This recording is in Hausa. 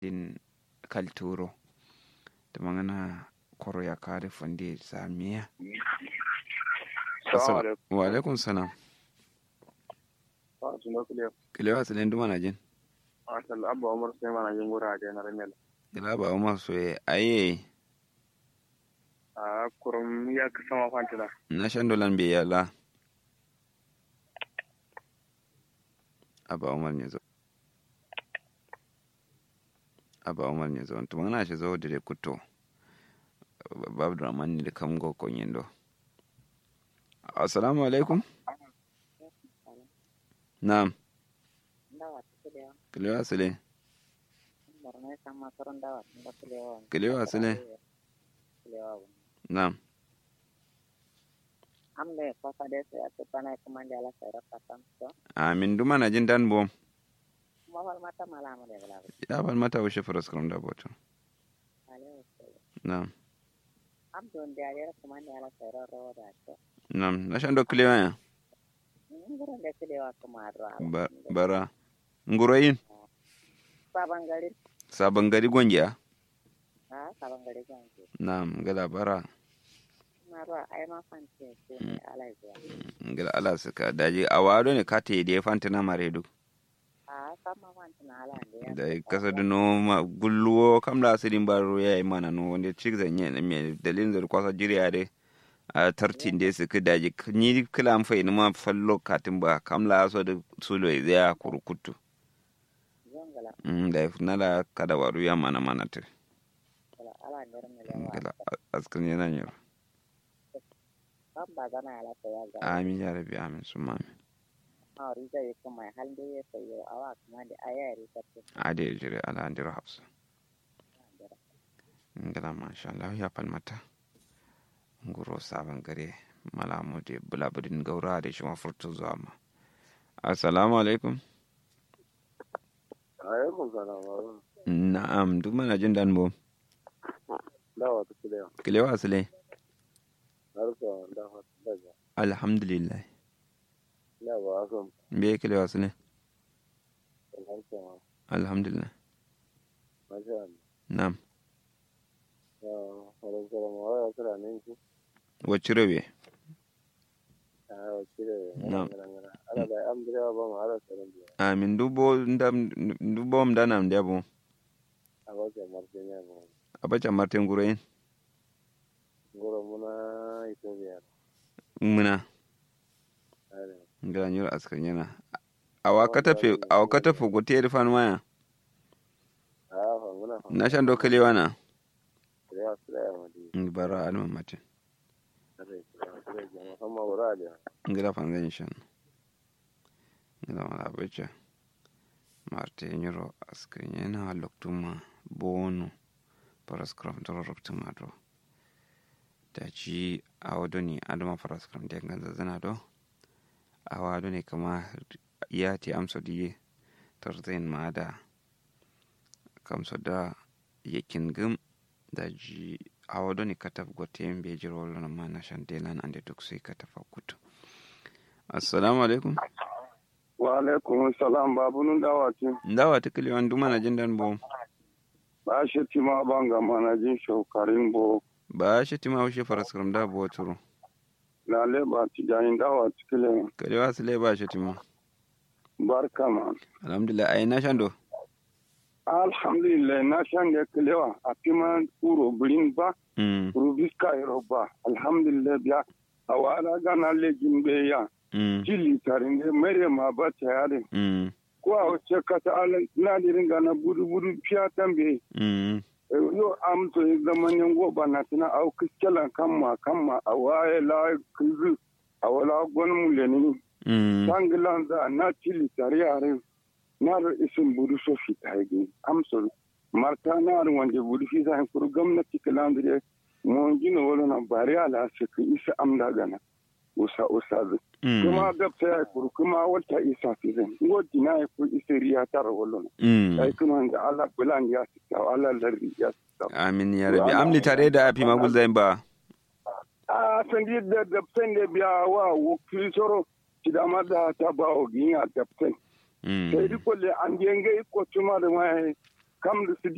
din kalturo da magana koro ya kare fonde samiya Salamu alaikum. wa alaikum salam Ah, suno kuliyo. kilewa tsilen duma na jin Asal abba Umar sai mana jin gura da na remel. kila ba umar so ye aye Ah, kurum ya ka sama fantina. na shan dolan bai yala aba umar ne zo aba umar ne zo to magana shi zo da kuto babu draman ne da kamgo konyin do assalamu alaikum na'am Dawa tukulewa. kilewa sile Borno sama turun dawa tunda kulewa. kilewa sile Kulewa. na'am Amle kwasa desa ya tupana kumandi ala sayra patam so. amin duma na jin dan bom Mawal mata malamu de bala. ya ban mata wuce faras karam da boto Ale usul. na'am Abdon de ala kumandi ala sayra rawa da so. na'am na shan do kilewa ya Nguru de kulewa kumarwa. Ba- bara nguroyin Sabangari. sabon gari gwangiya Ha sabangari ganji. na'am gala bara Marwa ai ma fanti ce ne ala zuwa. ngila ala suka daji a wado ne kata yi da ya fanta na mare duk Ha sama fanti na ala ne. da ya kasa duno ma gulluwo kam da asirin baro ya yi mana no wanda cik zanye na me dalilin da kwasa jiriya dai a tartin da su daji ni kila am fai ma fallo katin ba kam la so da sulo ya zaya kurukutu Zongala Mm, da ya fi nala kada waru ya mana mana ta ala ala ne ngila ne. askan yana yi Kan ba gana ala sayra ga. amin ya rabi amin su mami a riga ya kuma halin da ya sayo a wa kuma da aya ya rika ce a da ya jire ala andira hafsa ngila masha Allah ya falmata nguro sabon gare malamu da bulabudin gaura da shi mafurtu zuwa ma assalamu alaikum Alaikum salam. na'am duk mana jin dan bom Dawa ta kuliyo. kilewa asile Harfa dawa daga. alhamdulillah Na ba asom me kilewa asile harfa ma. alhamdulillah Masha Allah. na'am Ya, alaikum salam. Wa ya kira ne ki? wacce rabe Ah, kire. Na'am. Ala da am dira ba mu ala salam biya. amin dubo ndam dubo mdanam ndebo A ba ke martinya mu. abacha martin guroyin Goro muna ito biya. muna Ale. ngala nyura askan yana awa katafe awa katafe gote rifan waya Ah, fa muna fa. na shan do kilewa na Ya sura mu di. bara alma mate Ale. Ale. Muhammad wura da. ngila fanzan shan ngila mala abacha marte nyuro askan yana loktuma bono paraskram toro loktuma do da ci awa do ni adama paraskram de ganza zana do awa do ne kama ya ti amso diye tarzain ma da kamso da yakin gum da ji awa do ni kataf gote be jiro lona ma na shan delan ande duk sai katafa kutu assalamu alaikum Wa alaikum salam babu nun dawa ce. ndawa tikili wan duma na jindan bo Ba shi tima banga mana jin shaukarin bo. ba shi tima wushi paraskram da bo turu Lale ba ti jayin dawa cikile. kare wasu le ba shi tima Barka ma. alhamdulillah ai na shan do Alhamdulillah na shan da kilewa a fima kuro birin ba. mm Rubiska yaro ba. Alhamdulillah biya. A wala gana lejin be ya. mm Jili tarin da mere ma ba ta yare. mm Ko a wace kata ala na dirin gana budu budu fiya tambe. mm yo am to zaman yango bana tana au kiskelan kamma kamma a waye la kizu a wala gon mu leni mm sangilan za na tili tare yare na da isin budu so fi taigi am so marta na da wanda budu fi zai kuru gwamnati kalandire mon gina wala na bari ala se ki isa am da gana usa usa zu mm kuma da ta kuru kuma wata isa fi zai ngo dina ku isa riya tar wala mm ai kuma da Allah bulan ya sita Allah larri ya sita amin ya rabi amli tare da afi magul zain ba a sandi da daftan da biya wa wakil soro ti da ma da ta ba o ginya daftan mm sai di kolle an genge ko tuma da mai kam da su